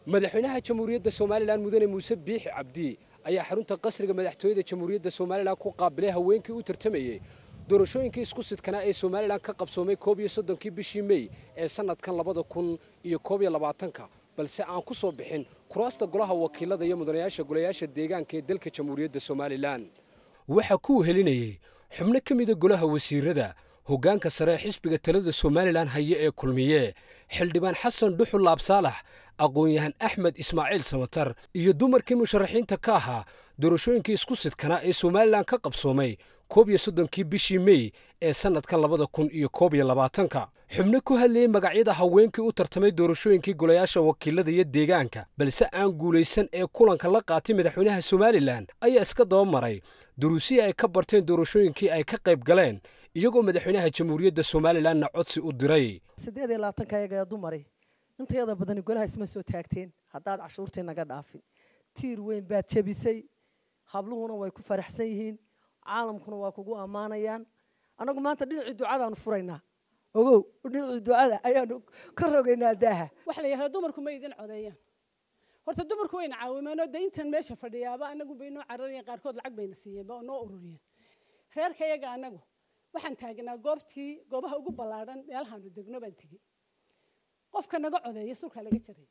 madaxweynaha jamhuuriyadda somalilan mudane muuse biixi cabdi ayaa xarunta qasriga madaxtooyada jamhuuriyadda somalilan ku qaabilay haweenkii u tartamayey doorashooyinkii isku sidkanaa ee somalilan ka qabsoomay koob iyo soddonkii bishii mey ee sanadkan labada kun iyo koob iyo labaatanka balse aan ku soo bixin kuraasta golaha wakiilada iyo mudanayaasha golayaasha deegaanka ee dalka jamhuuriyadda somalilan waxaa ku helinayey xubno ka mida golaha wasiirada hoggaanka sare ee xisbiga talada somalilan haye ee kulmiye xildhibaan xasan dhuxul laabsaalax aqoon-yahan axmed ismaaciil samatar iyo dumarkii musharaxiinta ka ahaa doorashooyinkii isku sidkanaa ee somalilan ka qabsoomay koob iyo soddonkii bishii mey ee sannadka labada kun iyo koob iyo labaatanka xubno ku hadlayey magacyada haweenkii u tartamay doorashooyinkii golayaasha wakiilada iyo deegaanka balse aan guulaysan ee kulanka la qaatay madaxweynaha somalilan ayaa iska daba maray duruusihii ay ka barteen doorashooyinkii ay ka qayb galeen iyagoo madaxweynaha jamhuuriyadda somalilanna codsi u diray siddeed iyo labaatanka ayaga dumari intayada badani golaha isma soo taagteen haddaad cashuurtii naga dhaafin tiir weyn baad jebisay habluhuna way ku faraxsan yihiin caalamkuna waa kugu ammaanayaan annagu maanta dhinacii ducadaanu furaynaa ogow dhinacii ducada ayaanu ka rogaynaa daaha waxa la yidhahdaa dumarku ma idin codeeyaan horta dumarku wayna caawimeen oo de intan meesha fadhiyaaba anagu bay noo cararayeen qaarkood lacag bayna siiyeenba oo noo ururiyeen reerka yaga anagu waxaan taagnaa goobtii goobaha ugu ballaadhan meelahaanu degno baan tegey qofka naga codeeya sulka laga jaray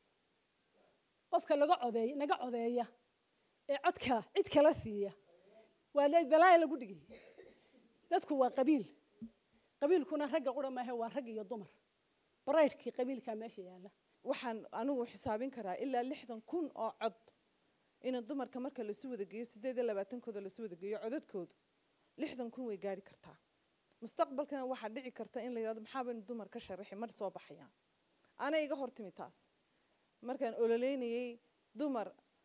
qofka laga codeeya naga codeeya ee codka cid kala siiya waa balaaya lagu dhigay dadku waa qabiil qabiilkuna ragga qura maahe waa rag iyo dumar baraydhkii qabiilkaa meesha yaalla waxaan anigu xisaabin karaa ilaa lixdan kun oo cod ina dumarka marka lasu wada geeyo siddeed iyo labaatankooda lasu wada geeyo codadkoodu lixdan kun way gaari kartaa mustaqbalkana waxaa dhici karta in la yidhahdo maxaa baynu dumar ka sharaxi mar soo baxayaan ana iga hortimi taas markaan ololeynayey dumar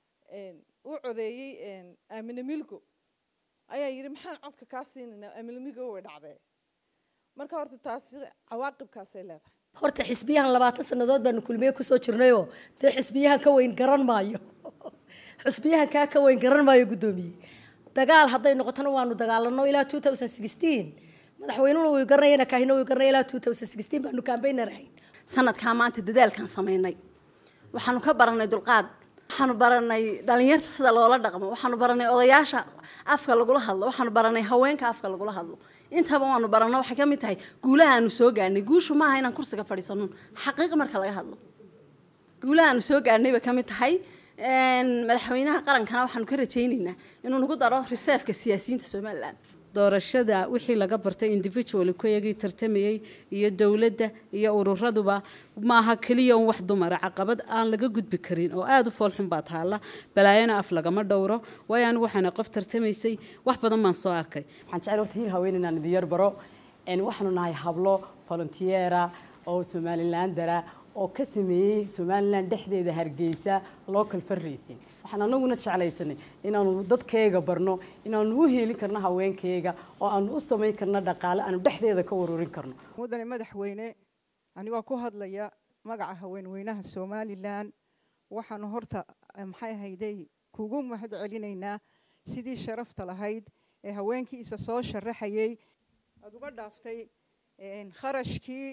u codeeyey aamine milgo ayaa yidhi maxaan codka kaa siinaynaa aamine milgo way dhacdee marka horta taasi cawaaqibkaasay leedahay horta xisbiyahan labaatan sannadood baanu kulmiye kusoo jirnayoo dee xisbiyahan ka weyn garan maayo xisbiyahan kaa ka weyn garan maayo guddoomiye dagaal hadday noqotona waanu dagaalano ilaa two thousand sixteen madaxweynuhuna wuu garanayana kaahina wuu garanaya ilaa two thousand sixteen baanu kaambaynar ahayn sanadkaa maanta dadaalkaan samaynay waxaanu ka baranay dulqaad waxaanu baranay dhalinyarta sida loola dhaqmo waxaanu baranay odayaasha afka lagula hadlo waxaanu baranay haweenka afka lagula hadlo intaba waanu barano waxay ka mid tahay guulaha aanu soo gaarnay guushu maaha inaan kursiga fadhiisano xaqiiqa marka laga hadlo guulaha aanu soo gaarnay bay ka mid tahay madaxweynaha qarankana waxaanu ka rajaynaynaa inuu nagu daro reserveka siyaasiyiinta somalilan doorashada wixii laga bartay individual kuyagii tartamayey iyo dowladda iyo ururaduba maaha keliya un wax dumara caqabad aan laga gudbi karin oo aada u foolxun baa taalla balaayana af lagama dhowro waayo anigu waxaana qof tartamaysay wax badan baan soo arkay waxaan jecel horta hiil haween inaan idin yar baro waxaanu nahay hablo volunteera oo somalilandara oo ka sameeyey somalilan dhexdeeda hargeysa local fundraising waxaan anaguna jeclaysanay inaanu dadkayga barno inaanu u heelin karno haweenkayga oo aanu u samayn karno dhaqaale aanu dhexdeeda ka ururin karno mudane madaxweyne anigoo ku hadlaya magaca haweenweynaha somalilan waxaanu horta maxay ahayday kugu mahad celinaynaa sidii sharafta lahayd ee haweenkiisa soo sharaxayay aada uga dhaaftay kharashkii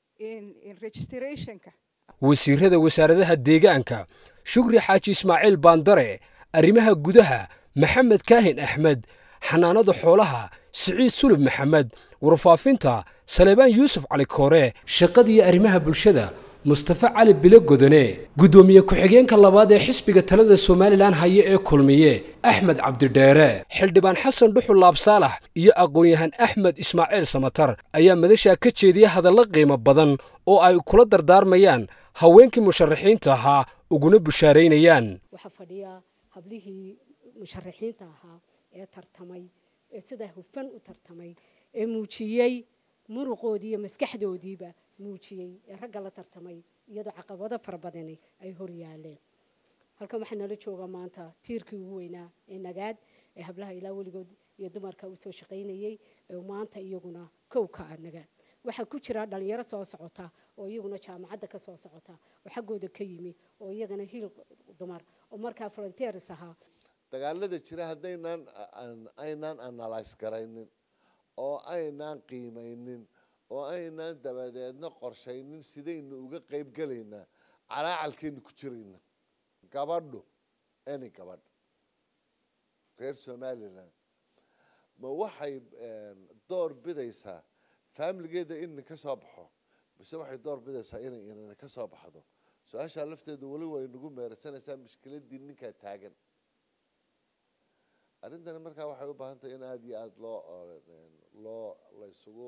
registrationka wasiirada wasaaradaha deegaanka shukri xaaji ismaaciil baandare arrimaha gudaha maxamed kaahin axmed xanaanada xoolaha siciid sulub maxamed warfaafinta saleebaan yuusuf cali koore shaqadiiyo arrimaha bulshada mustafe cali bilo godone guddoomiye ku-xigeenka labaad ee xisbiga talada somalilan haye ee kulmiye axmed cabdidheere xildhibaan xasan dhuxul laabsaalax iyo aqoon-yahan axmed ismaaciil samatar ayaa madashaa ka jeediya hadallo qiimo badan oo ay kula dardaarmayaan haweenkii musharaxiinta ahaa uguna bushaaraynayaan waxaa fadhiya hablihii musharaxiinta ahaa ee tartamay ee sidaa hufan u tartamay ee muujiyey muruqoodii iyo maskaxdoodiiba muujiyey ee ragga la tartamay iyadoo caqabado fara badani ay hor yaaleen halkan waxaa nala joogaa maanta tiirkii ugu weynaa ee nagaad ee hablaha ilaa weligood iyo dumarka u soo shaqaynayey ee maanta iyaguna kow ka ah nagaad waxaa ku jira dhalinyaro soo socota oo iyaguna jaamacadda ka soo socota oo xaggooda ka yimi oo iyagana hiil dumar oo markaa frontiers ahaa dagaalada jira haddaynaan aynaan analyse garaynin oo aynaan qiimaynin oo aynaan dabadeedna qorshaynin sidaynu uga qayb gelaynaa calaacalkaynu ku jiraynaa gabadhu any gabadh reer somaliland ma waxay door bidaysaa faamiligeeda in ka soo baxo mise waxay door bidaysaa inay inana ka soo baxdo su-aashaa lafteedu weli way nagu meersanaysaa mushkiladii ninkaa taagan arrintani markaa waxay u baahan tahay in aada iyo aada loo loo laysugu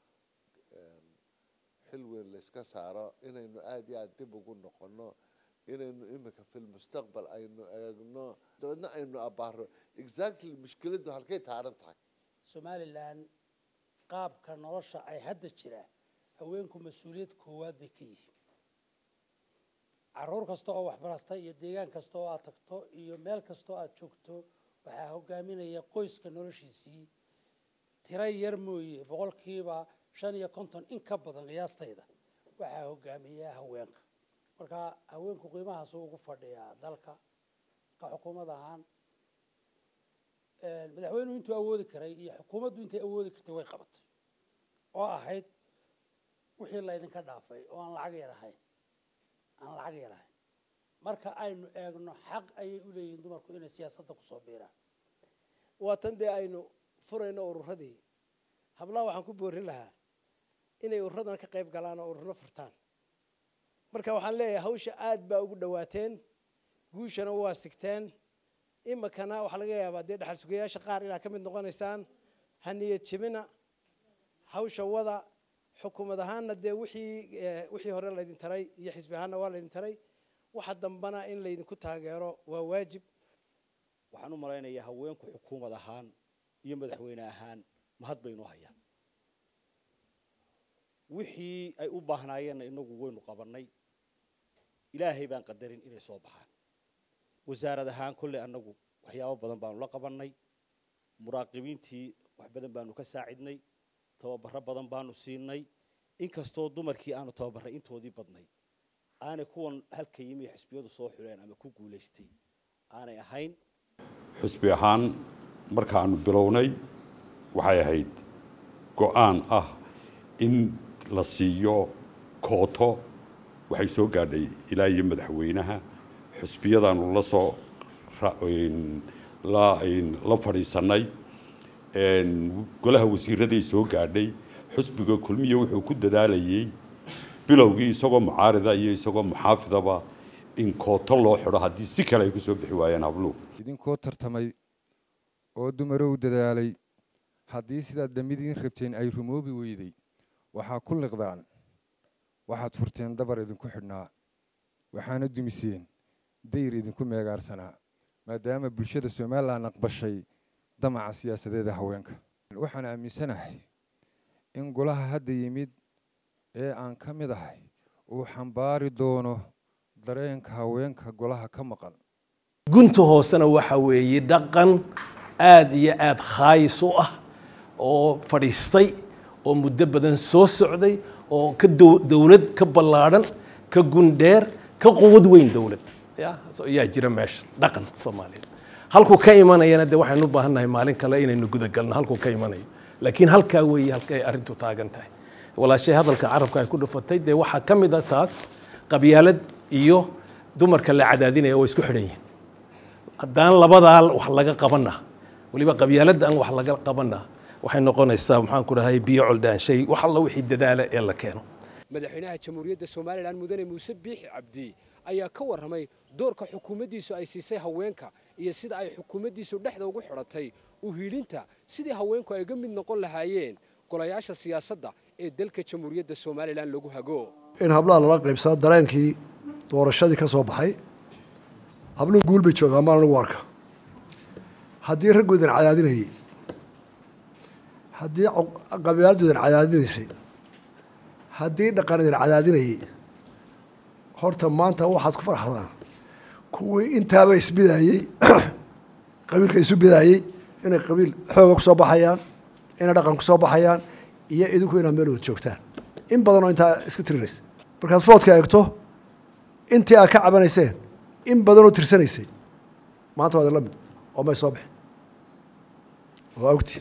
xil weyn layska saaro inaynu aada iyo aada dib ugu noqono inaynu imika fil mustaqbal aynu eegno dabeedna aynu abaaro exactly mushkiladdu halkay taaran tahay somalilan qaabka nolosha ay hadda jira haweenku mas-uuliyad koowaad bay ka yihiin caruur kasta oo waxbarasta iyo deegaan kasta oo aad tagto iyo meel kasta oo aad joogto waxaa hogaaminaya qoyska noloshiisii tiro yar mooye boqolkiiba shan iyo konton in ka badan qiyaastayda waxaa hogaamiya haweenka marka haweenku qiimahaasuu ugu fadhiyaa dalka ka xukuumad ahaan madaxweynuhu intuu awoodi karay iyo xukuumaddu intay awoodi kartay way qabatay oo ahayd wixii laydinka dhaafay oo aan lacag yar ahayn aan lacag yar ahayn marka aynu eegno xaq ayay u leeyihiin dumarku inay siyaasadda kusoo biiraan waa tan dee aynu furayno ururadii hablaha waxaan ku boorin lahaa inay ururadan ka qayb galaan oo ururo furtaan marka waxaan leeyahay hawsha aad baa ugu dhawaateen guushana waa sigteen imikana waxaa laga yaabaa dee dhaxal sugayaasha qaar inaad ka mid noqonaysaan ha niyad jebina hawsha wada xukuumad ahaanna dee wixii wixii hore laydin taray iyo xisbi ahaanna waa laydin taray waxa dambana in laydinku taageero waa waajib waxaan u malaynayaa haweenku xukuumad ahaan iyo madaxweyne ahaan mahad baynoo hayaan wixii ay u baahnaayeenna inagu waynu qabannay ilaahay baan qadarin inay soo baxaan wasaarad ahaan kolley annagu waxyaabo badan baanu la qabannay muraaqibiintii wax badan baanu ka saacidnay tababaro badan baanu siinay inkastoo dumarkii aanu tababarray intoodii badnayd aanay kuwan halka yimi xisbiyadu soo xuleen ama ku guulaystay aanay ahayn xisbi ahaan markaanu bilownay waxay ahayd go-aan ah in la siiyo kooto waxay soo gaadhay ilaa iyo madaxweynaha xisbiyadaanu la soo la fadhiisanay golaha wasiiraday soo gaadhay xisbiga kulmiya wuxuu ku dadaalayay bilowgii isagoo mucaarida iyo isagoo muxaafidaba in kooto loo xidho haddii si kale ay ku soo bixi waayeen habluhu idinkoo tartamay oo dumaro u dadaalay haddii sidaad damidiin rabteen ay rumoobi weyday waxaa ku liqdaan waxaad furteen dabar idinku xidhnaa waxaana dumiseen dayr idinku meegaarsanaa maadaama bulshada somalilan aqbashay damaca siyaasadeeda haweenka waxaan aaminsanahay in golaha hadda yimid ee aan ka mid ahay uu xambaari doono dareenka haweenka golaha ka maqan gunta hoosena waxa weeye dhaqan aada iyo aada khaayis u ah oo fadhiistay oo muddo badan soo socday oo ka dowlad ka ballaadhan ka gundheer ka quwad weyn dowlad ya ayaa jira meesha dhaqan soomaaliya halkuu ka imanayana dee waxaynu u baahan nahay maalin kale inaynu gudagalno halkuu ka imanayo laakiin halkaa weeye halkay arrintu taagan tahay walaashay hadalka carabka ay ku dhufatay dee waxaa ka mid a taas qabyaalad iyo dumarka la cadaadinaya oo isku xidhan yihin haddaan labadaa wax laga qabana weliba qabyaaladda aan wax laga qabana waxay noqonaysaa maxaan ku dhahay biyo coldaanshay wax alla wixii dadaala ee la keeno madaxweynaha jamhuuriyadda somalilan mudane muuse biixi cabdi ayaa ka warramay doorka xukuumaddiisu ay siisay haweenka iyo sida ay xukuumaddiisu dhexda ugu xidhatay u hiilinta sidii haweenku ay ga mid noqon lahaayeen golayaasha siyaasadda ee dalka jamhuuriyadda somalilan lagu hago in hablaha lala qaybsado dareenkii doorashadii ka soo baxay habluhu guul bay joogaan maan lagu arka haddii raggoodan cadaadinayay haddii qabyaaladoodan cadaadinaysay haddii dhaqanadan cadaadinayay horta maanta waxaad ku farxdaan kuwii intaaba isbidaayey qabiilka isu bidaayey inay qabiil xooga kusoo baxayaan inay dhaqan kusoo baxayaan iyo idinku inaad meel wada joogtaan in badanoo intaa isku tirinaysa markaad foodka eegto intii aad ka cabanayseen in badanoo tirsanaysay maanta waad la mid oo may soo bixin waa ogtiin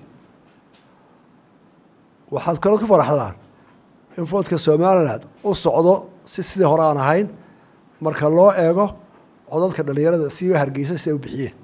waxaad kaloo ku faraxdaan in foodka somaliland u socdo si sidii hore aan ahayn marka loo eego codadka dhallinyarada siiba hargeysa si ay u bixiyeen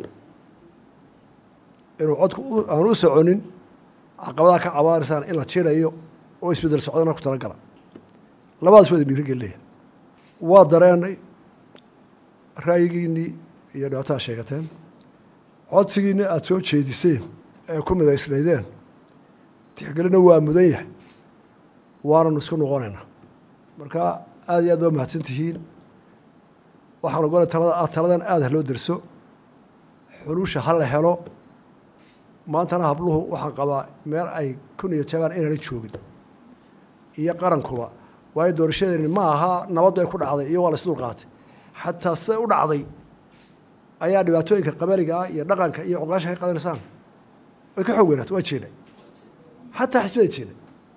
inuu codku aan u soconin caqabadaha ka cabaanaysaan in la jirayo oo isbedel socdana ku talagala labadaas waa idin dhiirigelinaya waa dareenay ra'yigiinnii iyo dhibaatada sheegateen codsigiinni aada soo jeediseen ee ku midaysnaydeen tixgelina waa mudan yahay waananu isku noqonaynaa marka aada iyo aad baa mahadsan tihiin waxaan ogolay talada taladan aada ha loo derso xulusha ha la helo maantana habluhu waxaan qabaa meel ay kun iyo jabaan inaana joogin iyo qarankuba waayo doorashadeeni ma aha nabaddu ay ku dhacday iyo waa la isdul qaatay xataa siday u dhacday ayaa dhibaatooyinka qabaliga ah iyo dhaqanka iyo cuqaasha ka qadanaysaan way ka xoog weynaata waa jeeday xataa xisbada jeeday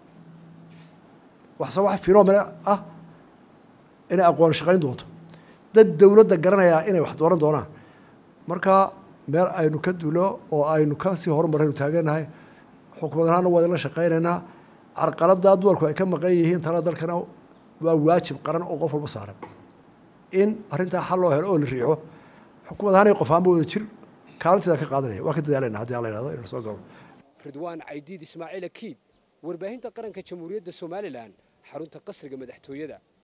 waxse wax finomena ah inay aqoon shaqayn doonto dad dowladda garanayaa inay wax dooran doonaan marka meel aynu ka dulo oo aynu kasii horumaraynu taageernahay xukumad ahaana waa idinla shaqaynaynaa carqalada dumarku ay ka maqan yihiin talada dalkana waa waajib qaran oo qof walba saaran in arrintaa xal loo helo oo la riixo xukumad ahaan qof ahaanba wada jir kaalinteeda ka qaadanaya waa ka dadaalayna haddii alla yidhahdo inuu soo galo ridwaan caydiid ismaaciil akiid warbaahinta qaranka jamhuuriyadda somalilan xarunta qasriga madaxtooyada